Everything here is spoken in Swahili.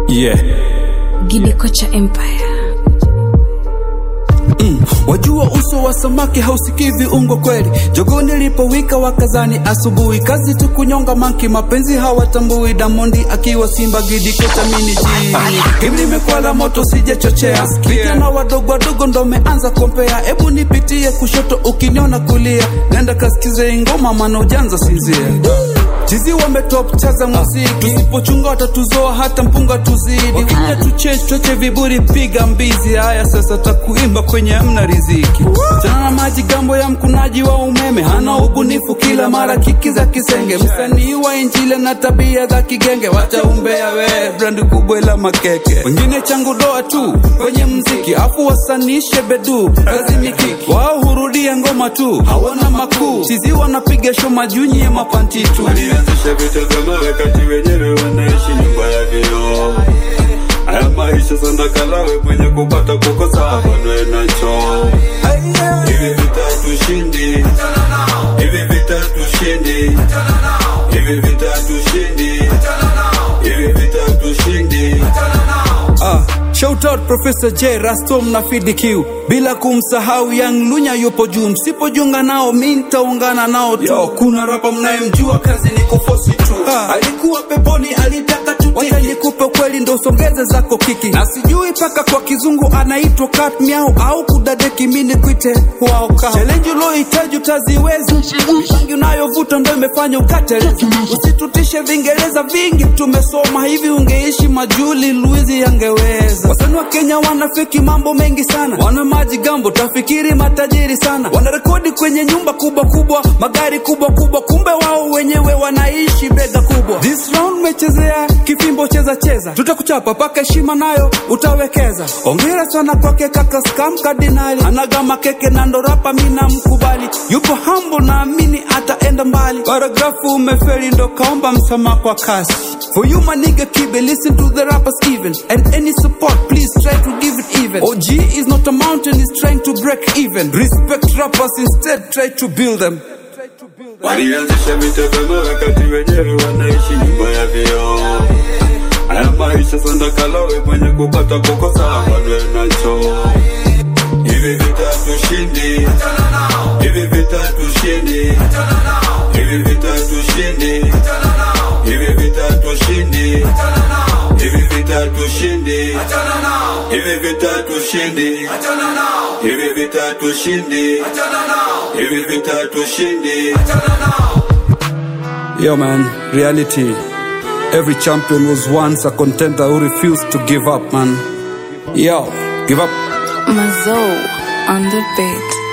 Yeah. Gidikocha Empire. Mm. Wajua uso wa samaki hausikii viungo kweli. Jogoo nilipowika wakazani asubuhi, kazi tu kunyonga manki, mapenzi hawatambui. Damondi akiwa Simba, Gidikocha mini jini. Game limekwala moto, sijachochea. Vijana wadogo wadogo ndo meanza kompea. Ebu nipitie kushoto, ukiniona kulia, nenda kasikize ngoma, maana ujanza sinzia Chizi wametop chaza muziki, tusipochunga watatuzoa hata mpunga tuzidi. Wakija tuche choche viburi, piga mbizi. Haya sasa takuimba kwenye mna riziki. Chana na maji gambo ya mkunaji wa umeme, hana ubunifu kila mara kiki za kisenge. Msanii wa injile na tabia za kigenge, wacha umbea we brandi kubwa ila makeke. Wengine changu doa tu kwenye mziki, afu wasanishe bedu kazi mikiki. Wao hurudia ngoma tu, hawana makuu. Chizi wanapiga show majunyi ya mapanti tu. Walianzisha vita vya mawe kati wenyewe wanaishi nyumba ya vioo. Haya maisha sana kalawe mwenye kupata kukosa banwe nacho. Hivi vita tushindi, hivi vita tushindi, hivi vita tushindi, hivi vita tushindi. Ah, shout out Professor J Rastom na Fidi Q, bila kumsahau Young Lunya yupo juu. Msipojiunga nao mi nitaungana nao tu. Yo, kuna rapa mnayemjua kazi ni kufosi tu. Ah, alikuwa peponi alitaka tu wacha nikupe kweli ndo usongeze zako kiki, na sijui paka kwa kizungu anaitwa cat meow au kudadeki, mi nikwite wao kao. Challenge ulohitaji utaziweza, mipangi unayovuta ndo imefanya ukateleza. Usitutishe vingereza vingi tumesoma hivi, ungeishi majuli Luizi yangeweza. Wasanii wa Kenya wanafiki mambo mengi sana, wana maji gambo, tafikiri matajiri sana, wanarekodi kwenye nyumba kubwa kubwa, magari kubwa kubwa, kumbe wao wenyewe wanaishi bega kubwa. This round mechezea kifimbo, cheza cheza, tutakuchapa paka heshima nayo utawekeza. Ongera sana kwake kaka Skam Kardinali, anagama keke na ndo rapa, mina mkubali, yupo humble, naamini ataenda mbali. Paragrafu umefeli, ndo kaomba msamaha kwa kasi. For you my nigga Kibe, listen to the rappers even And any support, please try to give it even OG is not a mountain, it's trying to break even Respect rappers, instead try to build them Walianzisha vita vya mawe kati wenyewe wanaishi nyumba ya vioo. Haya maisha sana kalawe mwenye kupata kukosa banwe nacho. Hivi vita tushindi, hivi vita tushindi, hivi vita tushindi, hivi vita tushindi, hivi vita tushindi, hivi vita tushindi, hivi vita tushindi, hivi vita tushindi. Yo man, reality Every champion was once a contender who refused to give up man Yo, give up Mazo on the beat.